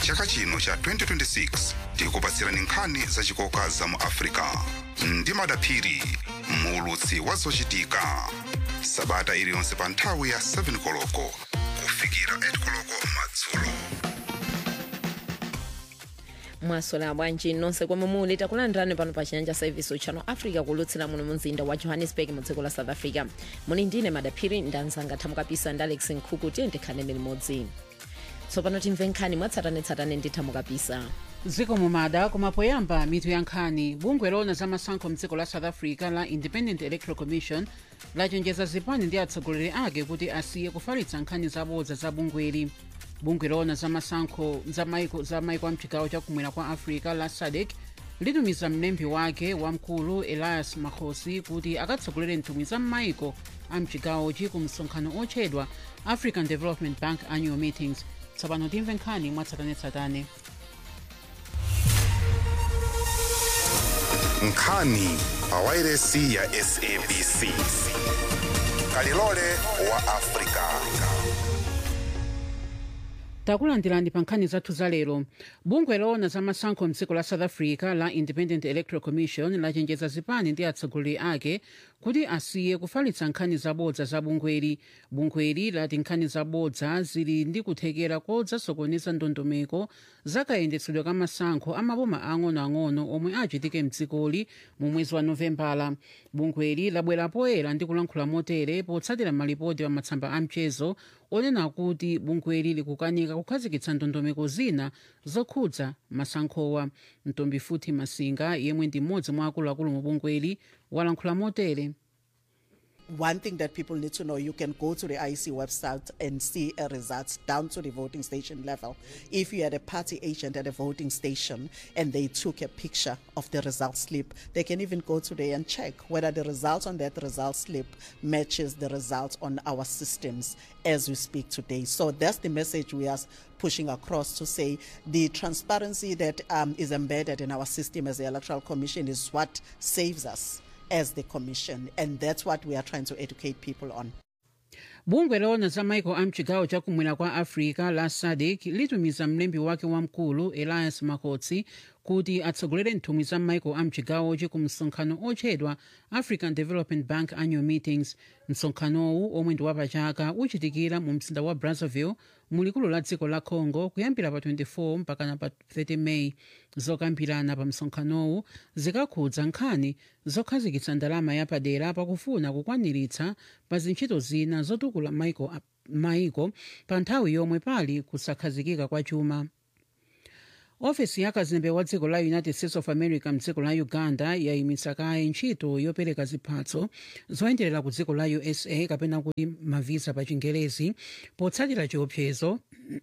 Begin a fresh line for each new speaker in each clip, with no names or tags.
chaka chino cha 2026 tikupatsirani nkhani zachikoka za mu africa ndi madaphiri muulutsi wa zochitika sabata iliyonse pa nthawi ya 7 koloko kufikira 8 koloko madzulo
mwasola bwanji nonse komwe muli takulandirani pano pa chiyanja service channel africa kulutsira muno mumzinda wa johannesburg mu dziko la south africa muli ndine madaphiri ndanzanga thamukapisa ndi alex nkhuku tiye ndikhanene limodzi tsopano timve nkhani mwatsatanetsatane ndi thamukapisa
dziko mumada koma poyamba mitu ya nkhani bungwe loona za masankho mdziko la south africa la independent electoral commission lachenjeza zipani ndi atsogoleri ake kuti asiye kufalitsa nkhani zabodza za bungweli bungwe loona za masankho za maiko za maiko a mchigawo chakumwera kwa africa la sadc litumiza mlembi wake wamkulu elias makhosi kuti akatsogolere nthumwi za m'maiko a mchigawochi ku msonkhano otchedwa african development bank annual meetings tsopano timve nkhani mwatsatanetsatane
nkhani pa wairesi ya sabc kalilole wa africa
takulandirani pa nkhani zathu za lero bungwe loona za masankho mdziko la south africa la independent electoral commission lachenjeza zipani ndi atsogoleri ake kuti asiye kufalitsa nkhani zabodza za bungweli bungweli lati nkhani zabodza zili ndi kuthekera kodzasokoneza ndondomeko zakayendetsedwe ka masankho amaboma ang'onoang'ono omwe achitike mdzikoli mu mwezi wa novembala bungweli labwera poyera ndi kulankhula motere potsatira malipoti pa matsamba a mchezo onena kuti bungweli likukanika kukhazikitsa ndondomeko zina zokhudza masankhowa mtombifuthi masinga yemwe ndi mmodzi mwa akuluakulu mu bungweli walankhula motere
One thing that people need to know, you can go to the IEC website and see uh, results down to the voting station level. If you had a party agent at a voting station and they took a picture of the result slip, they can even go today and check whether the result on that result slip matches the result on our systems as we speak today. So that's the message we are pushing across to say the transparency that um, is embedded in our system as the Electoral Commission is what saves us as the commission and that's what we are trying to educate people on
bungwe loona za maiko a mchigawo chakumwera kwa africa la sadc litumiza mlembi wake wamkulu elias makhosi kuti atsogolere nthumwi za maiko a mchigawochi ku msonkhano otchedwa african development bank annual meetings msonkhanowu omwe ndi wapachaka uchitikira mu mzinda wa brazzaville mulikulu la dziko la congo kuyambira pa 24 mpakana pa 30 meyi zokambirana pa msonkhanowu zikakhudza nkhani zokhazikitsa ndalama yapadera pakufuna kukwaniritsa pa zintchito zina zotukula maiko, maiko pa nthawi yomwe pali kusakhazikika kwa chuma ofesi ya kazembe wa dziko la united states of america mdziko la uganda yayimitsa kaye ntchito yopereka ziphatso zoyenderera ku dziko la usa kapena kuti mavisa pa chingelezi potsatira chiopsezo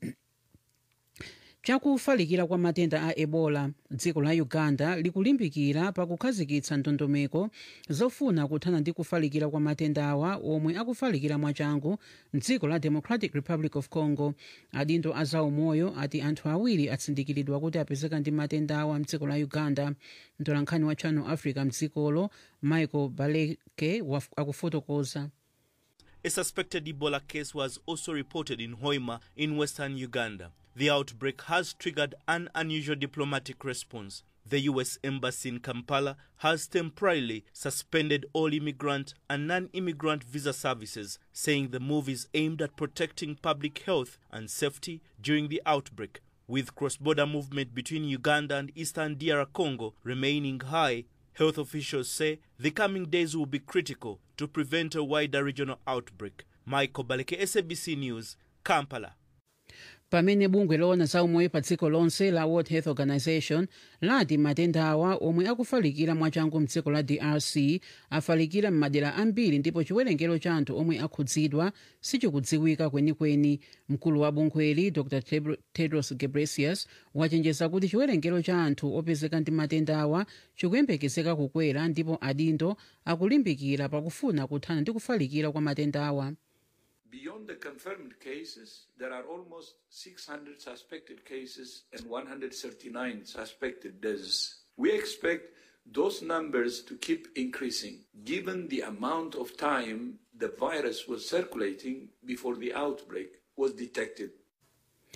chakufalikira kwa matenda a ebola dziko la uganda likulimbikira pakukhazikitsa ndondomeko zofuna kuthana ndi kufalikira kwa matendawa omwe akufalikira mwachangu mdziko la democratic republic of congo adindo a zaumoyo ati anthu awiri atsindikiridwa kuti apezeka ndi matendawa mdziko la uganda mtolankhani wa channel africa mdzikolo michael baleke akufotokoza
A suspected Ebola case was also reported in Hoima in western Uganda. The outbreak has triggered an unusual diplomatic response. The U.S. Embassy in Kampala has temporarily suspended all immigrant and non immigrant visa services, saying the move is aimed at protecting public health and safety during the outbreak. With cross border movement between Uganda and eastern DR Congo remaining high, health officials say the coming days will be critical to prevent a wider regional outbreak. Michael Baleke, SABC News, Kampala.
pamene bungwe loona za umoyo pa dziko lonse la world health organization lati matendawa omwe akufalikira mwachangu mdziko la drc afalikira m'madera ambiri ndipo chiwerengero cha anthu omwe akhudzidwa sichikudziwika kwenikweni mkulu wa bungweli dr tedros ghebreyesus wachenjeza kuti chiwerengero cha anthu opezeka ndi matendawa chikuyembekezeka kukwera ndipo adindo akulimbikira pakufuna kuthana ndi kufalikira kwa matendawa
Beyond the confirmed cases, there are almost 600 suspected cases and 139 suspected deaths. We expect those numbers to keep increasing given the amount of time the virus was circulating before the outbreak was detected.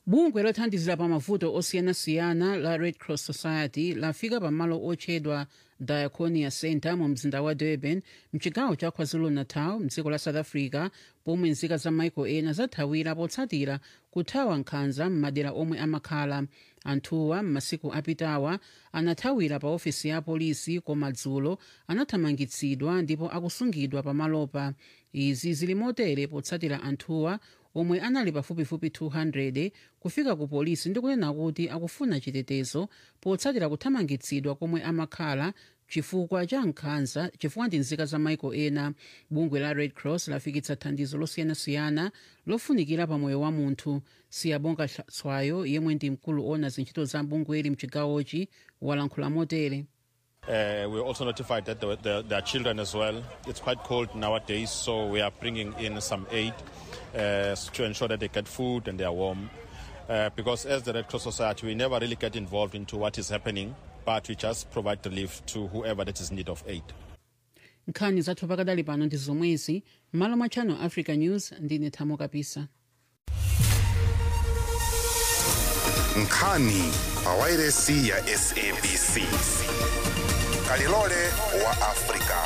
bungwe lothandizira pa mavuto osiyanasiyana la red cross society lafika pamalo otchedwa diaconia center mu mzinda wa durban mchigawo cha kwazulu-natal mdziko la south africa pomwe nzika za maiko ena zathawira potsatira kuthawa nkhanza m'madera omwe amakhala anthuwa m'masiku apitawa anathawira pa ofesi ya polisi koma dzulo anathamangitsidwa ndipo akusungidwa pamalopa izi zili motere potsatira anthuwa omwe anali pafupifupi 200 kufika ku polisi ndi kunena kuti akufuna chitetezo potsatira kuthamangitsidwa komwe amakhala chifukwa cha nkhanza chifukwa ndi nzika za maiko ena bungwe la red cross lafikitsa thandizo losiyanasiyana lofunikira pa moyo wa munthu siyabonga tswayo yemwe ndi mkulu ona zintchito za bungweli mchigawochi walankhula motere
Uh, we're also notified that there, there, there are children as well. It's quite cold nowadays, so we are bringing in some aid uh, to ensure that they get food and they are warm. Uh, because as the Red Cross Society, we never really get involved into what is happening, but we just provide relief to whoever that is in need of aid.
nkhani zathu pakadali pano ndi zomwezi m'malo mwa channel africa news ndine thamo kapisa
nkhani pa wairesi ya sabc kalilole wa afrika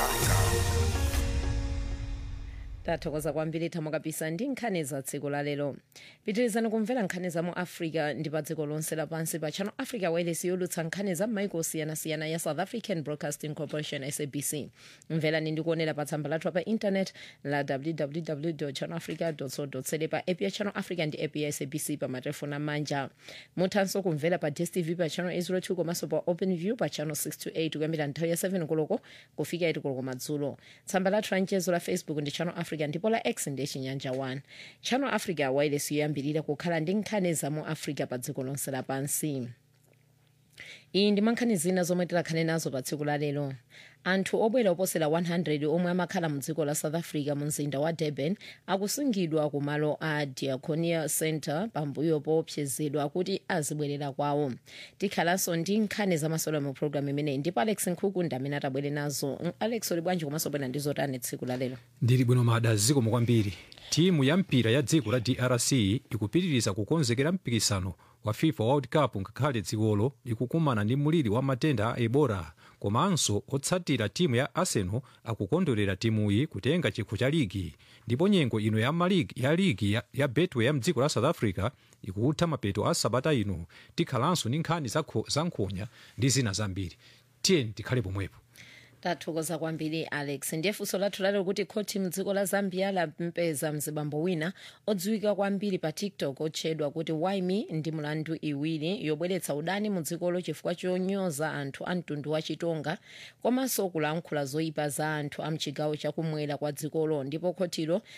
tathokoza kwambiri thamo kapisa ndi nkhani za tsiku la lero pitirizani kumvera nkhani za mu africa ndi pa dziko lonse lapansi pa channel africa wireless yolutsa nkhani za m'maiko osiyanasiyana ya south african broadcasting corporation sabc mverani ndi kuonera pa tsamba lathu pa internet la www channel africa co za pa app ya channel africa ndi app ya sabc pa matelefoni amanja muthanso kumvera pa dstv pa channel 802 komanso pa open view pa channel 628 kuyambira nthawi ya 7 koloko kufika 8 koloko madzulo tsamba lathu la mchezo la facebook ndi channel africa ndipo la x ndi chinyanja 1 channel africa wireless yoyambirira kukhala ndi nkhani za mu africa pa dziko lonse lapansi iyi ndi mankhani zina zomwe tilakhale nazo pa tsiku la lero anthu obwera oposera 100 omwe amakhala mu dziko la south africa mu mzinda wa durban akusungidwa ku malo a diaconia center pambuyo poopsezedwa kuti azibwerera kwawo tikhalanso ndi nkhani zamasolo mu programu imeneyi ndipo alex nkhuku ndi amene atabwere nazo alex uli bwanji komanso bwera ndi zotani tsiku la lero
ndili bwino mada zikomo kwambiri timu ya mpira ya dziko la drc ikupitiriza kukonzekera mpikisano wa fifa world cup ngakhale dzikolo likukumana ndi muliri wa matenda a ebola komanso otsatira timu ya arsenal akukondwerera timuyi kutenga chikho cha ligi ndipo nyengo ino ya maligi ya ligi ya, ya betway ya mdziko la south africa ikutha mapeto a sabata ino tikhalanso ndi nkhani za kho- za nkhonya ndi zina zambiri tiyeni tikhale pomwepo
tathokoza kwambiri alex ndiye funso lathu lalero kuti khoti mdziko la zambia lampeza mzibambo wina odziwika kwambiri pa tiktok otchedwa kuti waimi ndi mlandu iwiri yobweretsa udani mu dzikolo chifukwa chonyoza anthu a mtundu wa chitonga komanso kulankhula zoyipa za anthu a mchigawo chakumwera kwa dzikolo ndipo khotilo